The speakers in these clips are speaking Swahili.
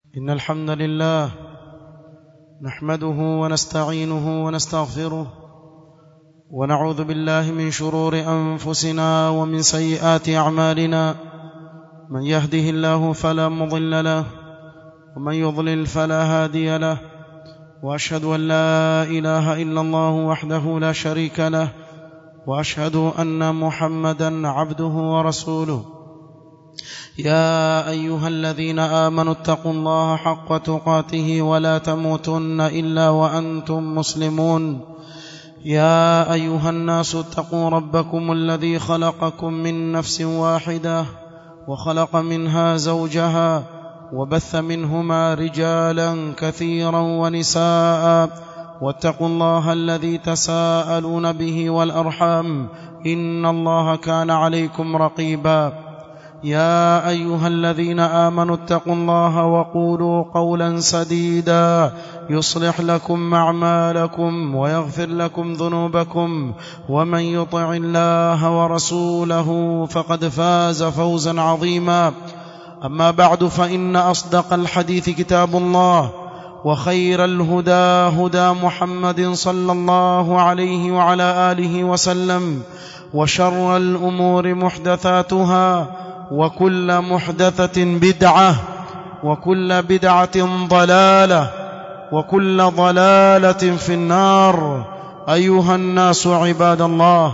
إن الحمد لله نحمده ونستعينه ونستغفره ونعوذ بالله من شرور أنفسنا ومن سيئات أعمالنا من يهده الله فلا مضل له ومن يضلل فلا هادي له وأشهد أن لا إله إلا الله وحده لا شريك له وأشهد أن محمدا عبده ورسوله يا ايها الذين امنوا اتقوا الله حق تقاته ولا تموتن الا وانتم مسلمون يا ايها الناس اتقوا ربكم الذي خلقكم من نفس واحده وخلق منها زوجها وبث منهما رجالا كثيرا ونساء واتقوا الله الذي تساءلون به والارحام ان الله كان عليكم رقيبا يا ايها الذين امنوا اتقوا الله وقولوا قولا سديدا يصلح لكم اعمالكم ويغفر لكم ذنوبكم ومن يطع الله ورسوله فقد فاز فوزا عظيما اما بعد فان اصدق الحديث كتاب الله وخير الهدى هدى محمد صلى الله عليه وعلى اله وسلم وشر الامور محدثاتها وكل محدثة بدعة وكل بدعة ضلالة وكل ضلالة في النار أيها الناس عباد الله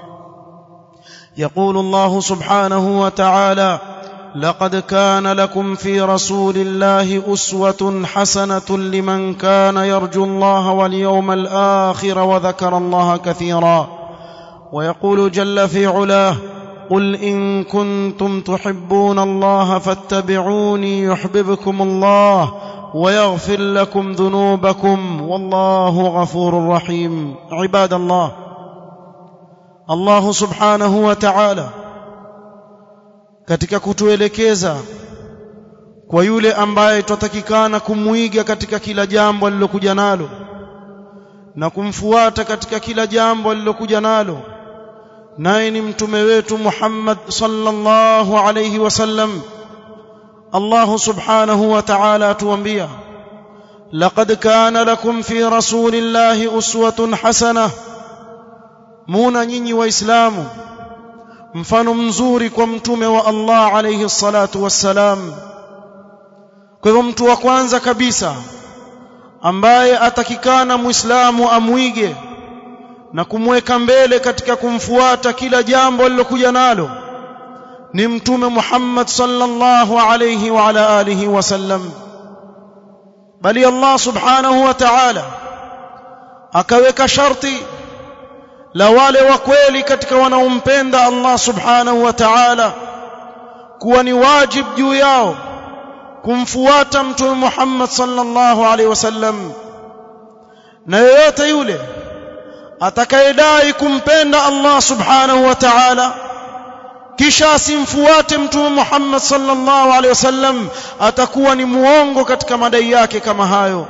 يقول الله سبحانه وتعالى لقد كان لكم في رسول الله أسوة حسنة لمن كان يرجو الله واليوم الآخر وذكر الله كثيرا ويقول جل في علاه قل ان كنتم تحبون الله فاتبعوني يحببكم الله ويغفر لكم ذنوبكم والله غفور رحيم عباد الله الله subhanahu wa ta'ala katika kutuelekeza kwa yule ambaye tutatakikana kumwiga katika kila jambo alilokuja nalo na kumfuata katika kila jambo alilokuja nalo naye ni mtume wetu Muhammad sallallahu alayhi wasallam Allah subhanahu wa ta'ala atuambia laqad kana lakum fi rasulillahi uswatun hasanah muna nyinyi waislamu mfano mzuri kwa mtume wa Allah alayhi salatu wassalam kwa hivyo mtu wa kwanza kabisa ambaye atakikana muislamu amwige na kumweka mbele katika kumfuata kila jambo alilokuja nalo ni mtume Muhammad sallallahu alayhi wa ala alihi wasallam bali Allah subhanahu wa ta'ala akaweka sharti la wale wa kweli katika wanaompenda Allah subhanahu wa ta'ala kuwa ni wajib juu yao kumfuata mtume Muhammad sallallahu alayhi wasallam na yeyote yule atakayedai kumpenda Allah subhanahu wa ta'ala kisha asimfuate mtume Muhammad sallallahu alaihi wasallam atakuwa ni muongo katika madai yake kama hayo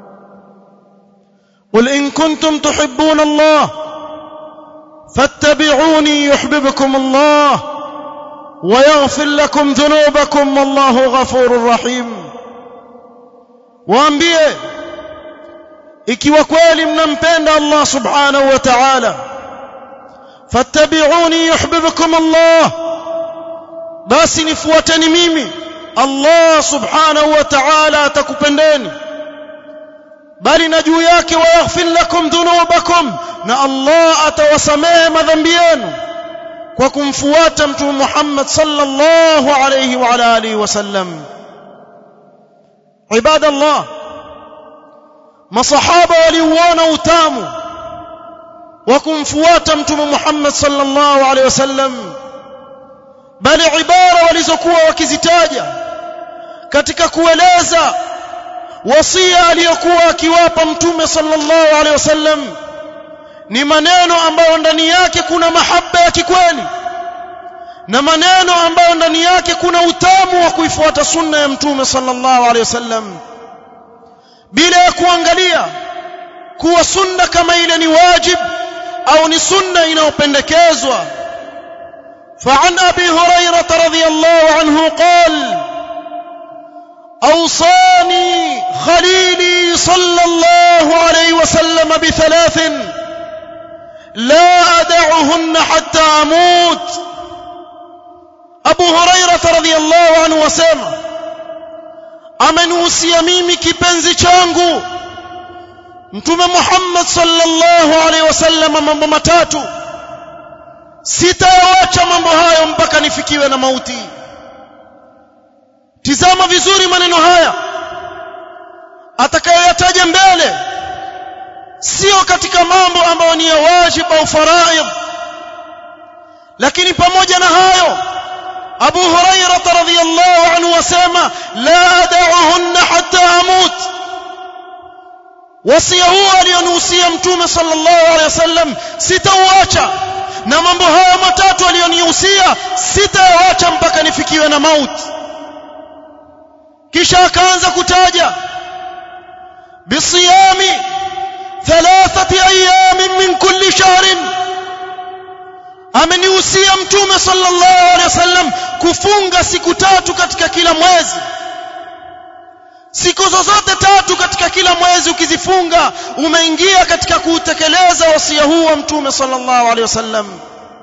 قل إن كنتم تحبون الله فاتبعوني يحببكم الله ويغفر لكم ذنوبكم والله غفور رحيم waambie ikiwa kweli mnampenda Allah subhanahu wa ta'ala fattabi'uni yuhibbukum Allah basi nifuateni mimi Allah subhanahu wa ta'ala atakupendeni bali na juu yake wayaghfir lakum dhunubakum na Allah atawasamehe madhambi yenu kwa kumfuata mtume Muhammad sallallahu alayhi wa ala alihi wasallam ibadallah masahaba waliuona utamu wa kumfuata mtume Muhammad sallallahu alaihi wasallam bali ibara walizokuwa wakizitaja katika kueleza wasia aliyokuwa akiwapa mtume sallallahu alaihi wasallam ni maneno ambayo ndani yake kuna mahaba ya kikweli na maneno ambayo ndani yake kuna utamu wa kuifuata sunna ya mtume sallallahu alaihi wasallam bila ya kuangalia kuwa sunna kama ile ni wajib au ni sunna inayopendekezwa فعن ابي هريره رضي الله عنه قال اوصاني خليلي صلى الله عليه وسلم بثلاث لا أدعهن حتى أموت أبو هريرة رضي الله عنه وسلم amenuhusia mimi kipenzi changu mtume Muhammad sallallahu alaihi wasallam mambo matatu sitayawacha mambo hayo mpaka nifikiwe na mauti tizama vizuri maneno haya atakayoyataja mbele sio katika mambo ambayo ni ya wajibu au faraidh lakini pamoja na hayo Abu Hurairah radhiyallahu anhu wasema la ad'uhunna hatta amut wasia huo alionuhusia mtume sallallahu alaihi wasallam sitauacha na mambo haya matatu aliyonihusia sitaacha mpaka nifikiwe na mauti kisha akaanza kutaja bisiyami thalathati ayamin min kulli shahrin amenihusia mtume sallallahu alaihi wasallam kufunga siku tatu katika kila mwezi siku zozote tatu katika kila mwezi ukizifunga umeingia katika kuutekeleza wasia huu wa mtume sallallahu alaihi wasallam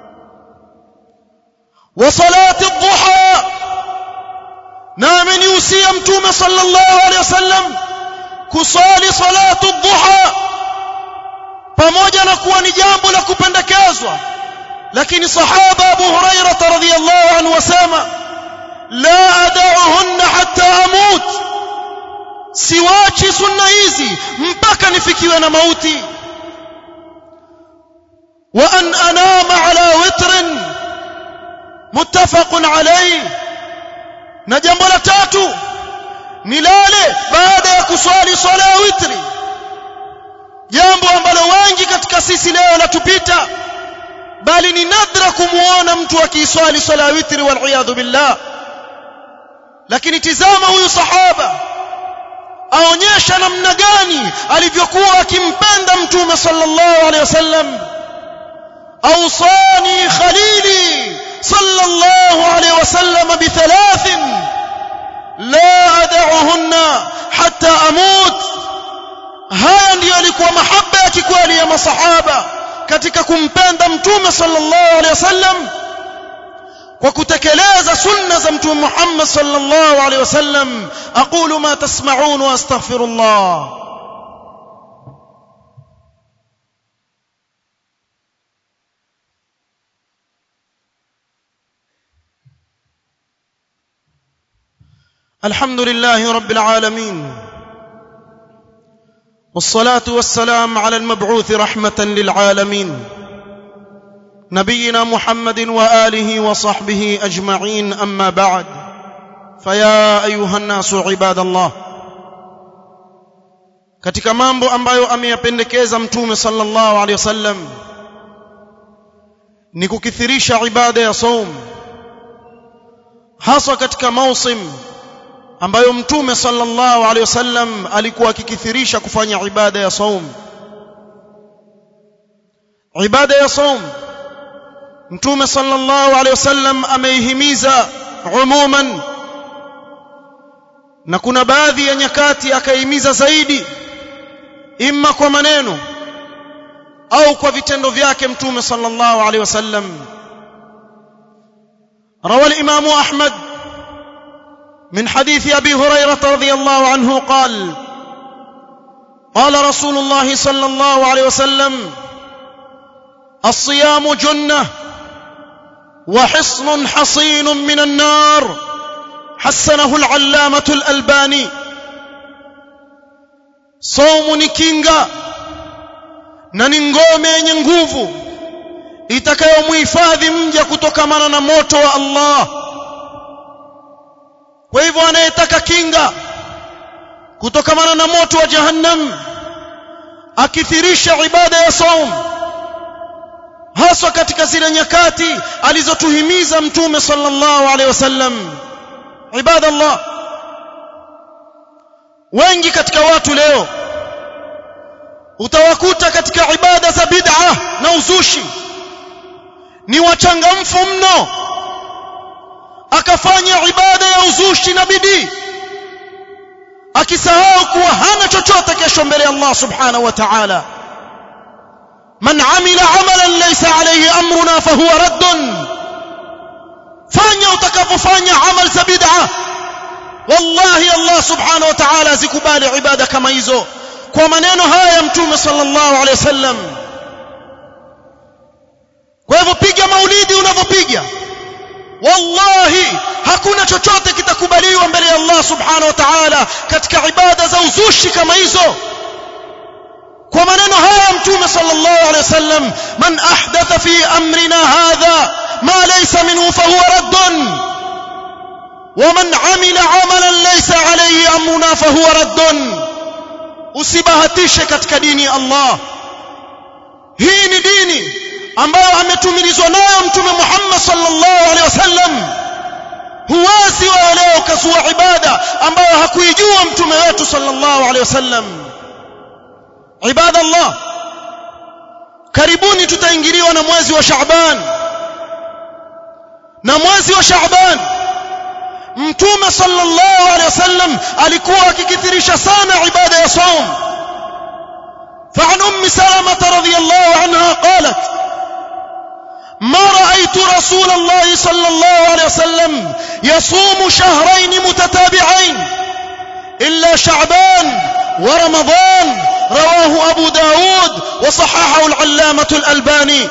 wa salati dhuha na amenihusia mtume sallallahu alaihi wasallam kusali salatu dhuha pamoja na kuwa ni jambo la kupendekezwa lakini sahaba Abu Hurairah radhiyallahu anhu wasema la ad'uhunna hatta amut siwachi sunna hizi mpaka nifikiwe na mauti wa an anama ala witrin muttafaqun alayhi na jambo la tatu nilale baada ya kuswali swala ya witri jambo ambalo wengi katika sisi leo latupita bali ni nadra kumuona mtu akiiswali swala ya witri wal billah lakini tizama huyu sahaba aonyesha namna gani alivyokuwa akimpenda mtume sallallahu alaihi wasallam awsani khalili sallallahu alaihi wasallam bithalath la ad'uhunna hatta amut haya ndiyo alikuwa mahaba ya kikweli ya masahaba katika kumpenda mtume sallallahu alaihi wasallam kwa kutekeleza sunna za mtume Muhammad sallallahu alaihi wasallam aqulu ma tasma'un wa astaghfirullah الحمد لله رب العالمين والصلاه والسلام على المبعوث رحمه للعالمين نبينا محمد واله وصحبه اجمعين اما بعد فيا ايها الناس عباد الله katika mambo ambayo ameyapendekeza mtume sallallahu alaihi wasallam ni kukithirisha ibada ya saum hasa katika mausim ambayo mtume sallallahu alaihi wasallam alikuwa akikithirisha kufanya ibada ya saum ibada ya saum mtume sallallahu alaihi wasallam ameihimiza umuman na kuna baadhi ya nyakati akaihimiza zaidi imma kwa maneno au kwa vitendo vyake mtume sallallahu alaihi wasallam روى الامام احمد من حديث ابي هريره رضي الله عنه قال قال رسول الله صلى الله عليه وسلم الصيام جنه وحصن حصين من النار حسنه العلامه الالباني صوم ni kinga na ni ngome yenye nguvu itakayomhifadhi mja kutokamana na moto wa Allah kwa hivyo anayetaka kinga kutokamana na moto wa jahannam akithirisha ibada ya saum haswa katika zile nyakati alizotuhimiza mtume sallallahu alaihi wasallam ibada Allah wengi katika watu leo utawakuta katika ibada za bid'a na uzushi ni wachangamfu mno akafanya ibada ya uzushi na bidii akisahau kuwa hana chochote kesho mbele ya Allah subhanahu wa ta'ala man amila amalan laysa alayhi amruna fahuwa raddun fanya utakapofanya amal za bid'a wallahi Allah subhanahu wa ta'ala azikubali ibada kama hizo kwa maneno haya ya mtume sallallahu alayhi wasallam kwa hivyo piga maulidi unavyopiga wallahi hakuna chochote kitakubaliwa mbele ya Allah subhanahu wa ta'ala katika ibada za uzushi kama hizo kwa maneno haya mtume sallallahu alaihi wasallam man ahdatha fi amrina hadha ma laysa minhu fahuwa raddun ومن عمل عملا ليس عليه امرنا فهو رد usibahatishe katika dini ya Allah hii ni dini ambayo ametumilizwa nayo mtume Muhammad sallallahu alaihi wasallam huwezi wa leo kazua ibada ambayo hakuijua mtume wetu sallallahu alaihi wasallam ibada Allah karibuni tutaingiliwa na mwezi wa Shaaban na mwezi wa Shaaban mtume sallallahu alaihi wasallam alikuwa akikithirisha sana ibada ya saum فعن ام سلمة رضي الله عنها قالت ما رأيت رسول الله صلى الله عليه وسلم يصوم شهرين متتابعين إلا شعبان ورمضان رواه أبو داود وصححه العلامة الألباني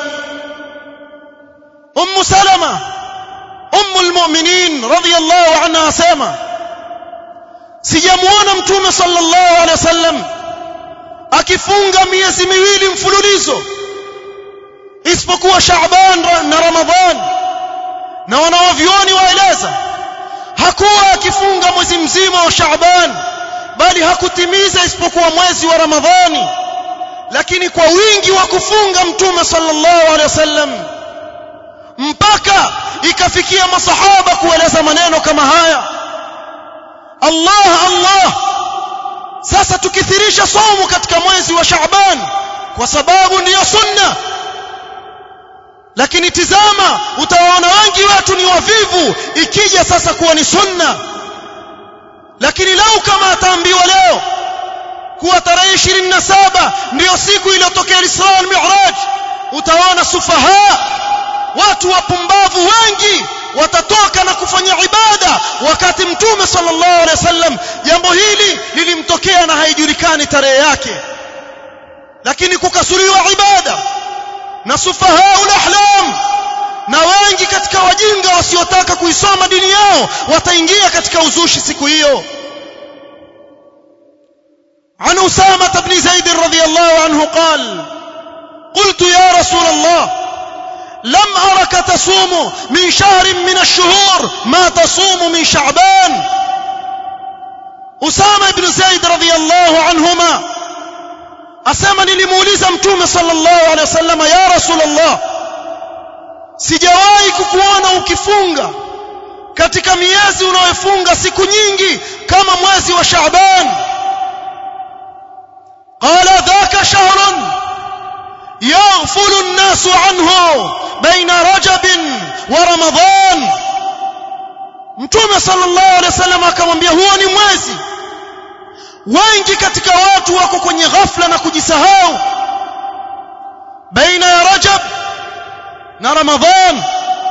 أم سلمة أم المؤمنين رضي الله عنها سيما sijamuona mtume sallallahu alaihi wasallam akifunga miezi miwili mfululizo isipokuwa Shaaban na Ramadhan na wanawavyoni waeleza hakuwa akifunga mwezi mzima wa Shaaban bali hakutimiza isipokuwa mwezi wa Ramadhani lakini kwa wingi wa kufunga mtume sallallahu alaihi wasallam mpaka ikafikia masahaba kueleza maneno kama haya Allah Allah sasa tukithirisha somo katika mwezi wa Shaaban kwa sababu ndiyo sunna lakini tizama utawaona wengi wetu ni wavivu ikija sasa kuwa ni sunna lakini lau kama ataambiwa leo kuwa tarehe 27 ndiyo siku iliyotokea Isra wal Mi'raj utaona sufaha watu wapumbavu wengi watatoka na kufanya ibada wakati mtume sallallahu alaihi wasallam jambo hili lilimtokea na haijulikani tarehe yake lakini kukasuriwa ibada na sufahaul ahlam na wengi katika wajinga wasiotaka kuisoma dini yao wataingia katika uzushi siku hiyo عن أسامة بن زيد رضي الله عنه قال قلت يا رسول الله لم أرك تصوم من شهر من الشهور ما تصوم من شعبان أسامة بن زيد رضي الله عنهما asema nilimuuliza mtume sallallahu alaihi wasallam ya rasulullah sijawahi kukuona ukifunga katika miezi unayofunga siku nyingi kama mwezi wa Shaaban qala dhaka shahrun yaghfulu an-nasu anhu baina rajab wa ramadan mtume sallallahu alaihi wasallam akamwambia huo ni mwezi wengi katika watu wako kwenye ghafla na kujisahau baina ya rajab na ramadhan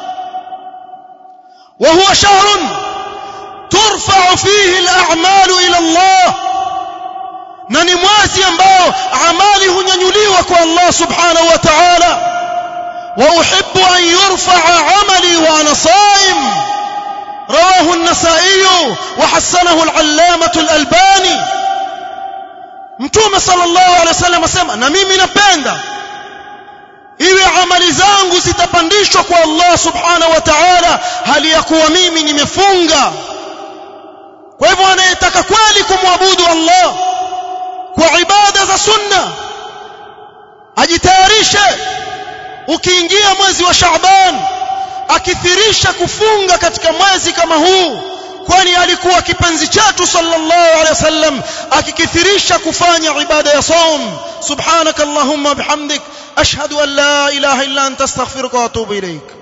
وهو شهر ترفع فيه الأعمال إلى الله na ni mwezi ambao amali hunyanyuliwa kwa Allah subhanahu wa ta'ala wa uhibbu an yurfa'a amali wa ana saim rawahu an-nasa'i wa hasanahu al-allamah al-albani mtume sallallahu alaihi wasallam asema na mimi napenda iwe amali zangu zitapandishwa kwa Allah subhanahu wa ta'ala hali ya kuwa mimi nimefunga kwa hivyo anayetaka kweli kumwabudu Allah kwa ibada za sunna ajitayarishe ukiingia mwezi wa Shaaban akithirisha kufunga katika mwezi kama huu kwani alikuwa kipenzi chetu sallallahu alaihi wasallam akikithirisha kufanya ibada ya saum subhanakallahumma bihamdik ashhadu an la ilaha illa anta astaghfiruka wa atubu ilaik